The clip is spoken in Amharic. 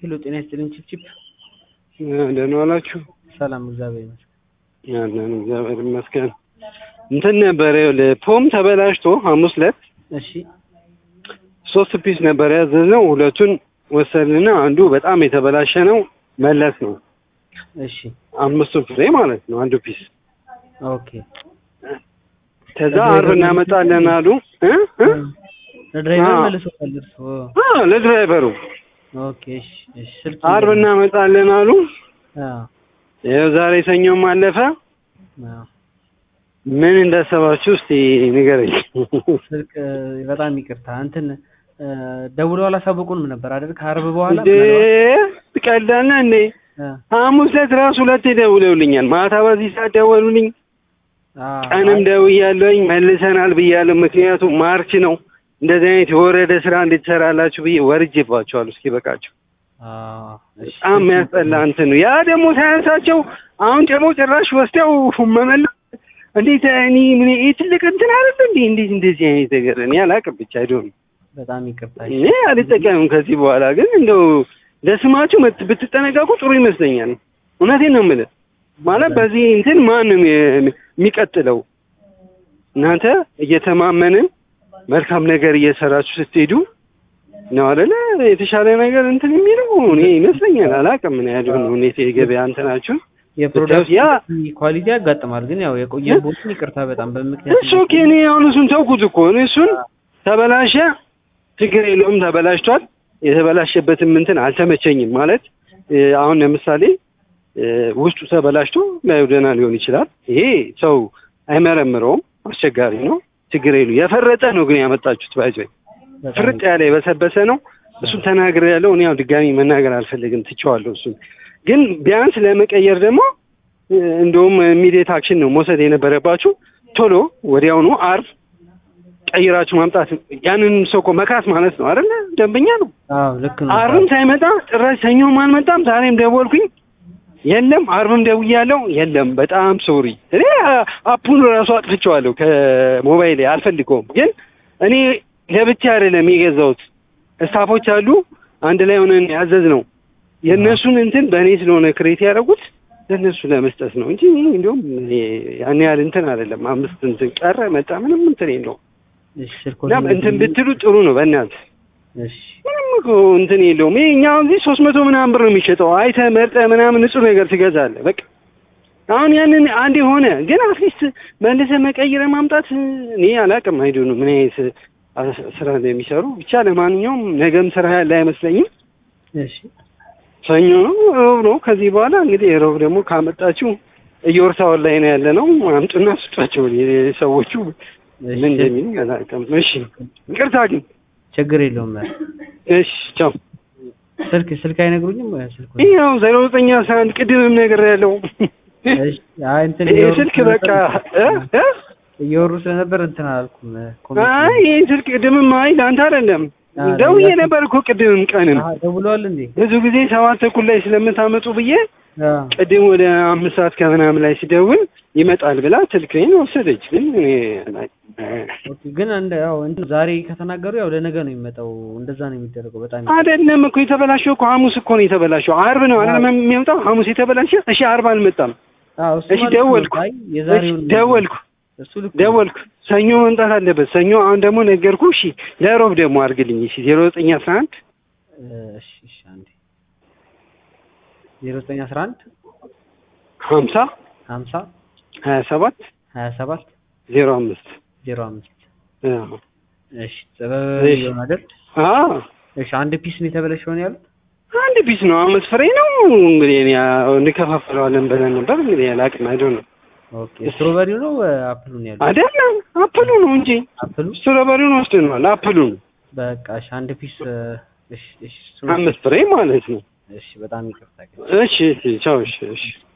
ሄሎ ጤና ይስጥልኝ ቺፕቺፕ ደህና ዋላችሁ? ሰላም እግዚአብሔር ይመስገን። ያለን እግዚአብሔር ይመስገን። እንትን ነበረ ይኸውልህ ፖም ተበላሽቶ ሐሙስ ዕለት እሺ ሶስት ፒስ ነበር ያዘዝነው። ሁለቱን ወሰድንና አንዱ በጣም የተበላሸ ነው መለስ ነው። እሺ አምስቱ ፍሬ ማለት ነው አንዱ ፒስ። ኦኬ ከዛ አርብ እናመጣለን አሉ እ እ ለድራይቨር አዎ። መልሶታል እርሶ? አዎ ለድራይቨሩ ኦኬ እሺ እሺ ስልክ አርብ እናመጣለን አሉ። አዎ ይኸው ዛሬ ሰኞም አለፈ። አዎ ምን እንዳሰባችሁ እስቲ ንገረኝ። ስልክ እ፣ በጣም ይቅርታ እንትን እ፣ ደውለው አላሳወቁንም ነበር አይደል? ከአርብ በኋላ እንዴ ትቀልዳለህ እንዴ? እ፣ ሐሙስ ዕለት ራሱ ሁለቴ ደውለውልኛል። ማታ በዚህ ሰዓት ደወሉልኝ። አዎ፣ ቀንም ደውያለሁኝ መልሰናል ብያለሁ። ምክንያቱም ማርች ነው እንደዚህ አይነት የወረደ ስራ እንድትሰራላችሁ ብዬ ወርጄባቸዋለሁ። እስኪ በቃቸው አዎ፣ እሺ። በጣም የሚያስጠላ እንትን ነው። ያ ደግሞ ሳያንሳቸው አሁን ደግሞ ጭራሽ ወስደው መመለስ እንዴት እኔ ምን ይሄ ትልቅ እንትን አይደል እንዴ? እንዴት እንደዚህ አይነት ነገር እኔ አላውቅም። ብቻ አይዶን በጣም ይቅርታ። እኔ አልጠቀምም ከዚህ በኋላ ግን እንደው ለስማችሁ መት- ብትጠነቀቁ ጥሩ ይመስለኛል። እውነቴን ነው የምልህ። ማለት በዚህ እንትን ማን ነው የሚ- የሚቀጥለው? እናንተ እየተማመንን መልካም ነገር እየሰራችሁ ስትሄዱ ነው አይደለ የተሻለ ነገር እንትን የሚለው እኔ ይመስለኛል። አላውቅም ምን ያህል ነው ሁኔታ የገበያ እንትናችሁ የፕሮዳክት ያ ኳሊቲ ያጋጥማል፣ ግን ያው የቆየ ቦትን ይቅርታ በጣም በምክንያት እሱ ኦኬ። እኔ አሁን እሱን ተውኩት እኮ እኔ እሱን ተበላሸ፣ ችግር የለውም ተበላሽቷል። የተበላሸበትም እንትን አልተመቸኝም ማለት እ፣ አሁን ለምሳሌ እ፣ ውስጡ ተበላሽቶ ላዩ ደህና ሊሆን ይችላል። ይሄ ሰው አይመረምረውም፣ አስቸጋሪ ነው። ችግር የሉ የፈረጠ ነው ግን ያመጣችሁት ባይዞ በጣም ፍርጥ ያለ የበሰበሰ ነው። እሱን ተናግሬ ያለው እኔ ያው ድጋሚ መናገር አልፈልግም፣ ትቼዋለሁ። እሱን ግን ቢያንስ ለመቀየር ደግሞ እ፣ እንደውም ኢሚዲየት አክሽን ነው መውሰድ የነበረባችሁ። ቶሎ ወዲያውኑ አርብ ቀይራችሁ ማምጣት ያንን ሰው እኮ መካስ ማለት ነው አይደለ? ደንበኛ ነው። አዎ ልክ ነው። አርብም ሳይመጣ ጭራሽ ሰኞም አልመጣም። ዛሬም ደወልኩኝ የለም። አርብም ደውያለሁ የለም። በጣም ሶሪ። እኔ አ- አፑን ራሱ አጥፍቼዋለሁ ከሞባይሌ አልፈልገውም። ግን እኔ ለብቻ አይደለም የገዛሁት ስታፎች አሉ አንድ ላይ ሆነን ያዘዝ ነው የእነሱን እንትን በእኔ ስለሆነ ክሬት ያደረጉት ለእነሱ ለመስጠት ነው እንጂ እኔ እንዲሁም እኔ ያን ያህል እንትን አይደለም። አምስት እንትን ቀረ መጣ ምንም እንትን የለውም። እሺ ስልኮ እና እንትን ብትሉ ጥሩ ነው በእናትህ እሺ ምንም እኮ እንትን የለውም። ይሄ እኛ እዚህ ሶስት መቶ ምናምን ብር ነው የሚሸጠው። አይተህ መርጠህ ምናምን ንጹህ ነገር ትገዛለህ። በቃ አሁን ያንን አንዴ ሆነ፣ ግን አትሊስት መልሰህ መቀየር ማምጣት እኔ አላውቅም። አይዶ ነው ምን አይነት አ- ስራ እንደሚሰሩ ብቻ። ለማንኛውም ነገም ስራ ያለ አይመስለኝም። እሺ ሰኞ ነው፣ ሮብ ነው። ከዚህ በኋላ እንግዲህ ሮብ ደግሞ ካመጣችሁ እየወርሳውን ላይ ነው ያለ ነው። አምጡና ስጧቸው ሰዎቹ ምን እንደሚሉ አላውቅም። እሺ ይቅርታ ግን ችግር የለውም። እሺ ቻው። ስልክ ስልክ አይነግሩኝም ወይ ስልኩ? ይኸው ዜሮ ዘጠኝ አስራ አንድ ቅድምም ነገር ያለው እሺ አይ እንትን ይህ እየወሩ ስልክ በቃ ስለነበር- እ? እ? እየወሩ ስለነበር እንትን አላልኩም። ኮሜንት አይ ይህ ስልክ ቅድምም አይ ለአንተ አይደለም አዎ፣ ደውዬ ለዛ- ነበር እኮ ቅድምም ቀንም አሀ፣ ደውለዋል እንዴ? ብዙ ጊዜ ሰባት ተኩል ላይ ስለምታመጡ ብዬ አዎ ቅድም ወደ አምስት ሰዓት ከምናምን ላይ ሲደውል ይመጣል ብላ ስልክህን ወሰደች። ግን እኔ ኦኬ። ግን እንደ ያው እንትን ዛሬ ከተናገሩ ያው ለነገ ነው የሚመጣው። እንደዛ ነው የሚደረገው። በጣም አይደለም እኮ የተበላሸው እኮ ሐሙስ እኮ ነው የተበላሸው። አርብ ነው አይደለም የሚመጣው ሐሙስ የተበላሸ። እሺ አርብ አልመጣም። አዎ እሱ እሺ ማለት ነው። ደወልኩ አይ የዛሬውን እሺ ደወልኩ እሱ ልክ ነው። ደወልኩ ሰኞ መምጣት አለበት። ሰኞ አሁን ደግሞ ነገርኩ። እሺ ለሮብ ደግሞ አድርግልኝ። እሺ ዜሮ ዘጠኝ አስራ አንድ እሺ እሺ አንዴ ዜሮ ዘጠኝ አስራ አንድ ሀምሳ ሀምሳ ሀያ ሰባት ሀያ ሰባት ዜሮ አምስት ዜሮ አምስት አዎ እሺ ጥበብ እሺ። ይሆን አይደል? አዎ እሺ አንድ ፒስ ነው የተበለሸውን ያሉት? አንድ ፒስ ነው አምስት ፍሬ ነው እንግዲህ እኔ ያው እንከፋፍለዋለን ብለን ነበር እንግዲህ አላውቅም አይደል ነው ኦኬ ስትሮበሪው ነው አፕሉን ያሉት? አይደለም አፕሉ ነው እንጂ አፕሉ ስትሮበሪውን ወስደነዋል አፕሉ ነው በቃ እሺ አንድ ፒስ እሺ እሺ እሱ- አምስት ፍሬ ማለት ነው እሺ በጣም ይቅርታ ግን እሺ እሺ ቻው እሺ እሺ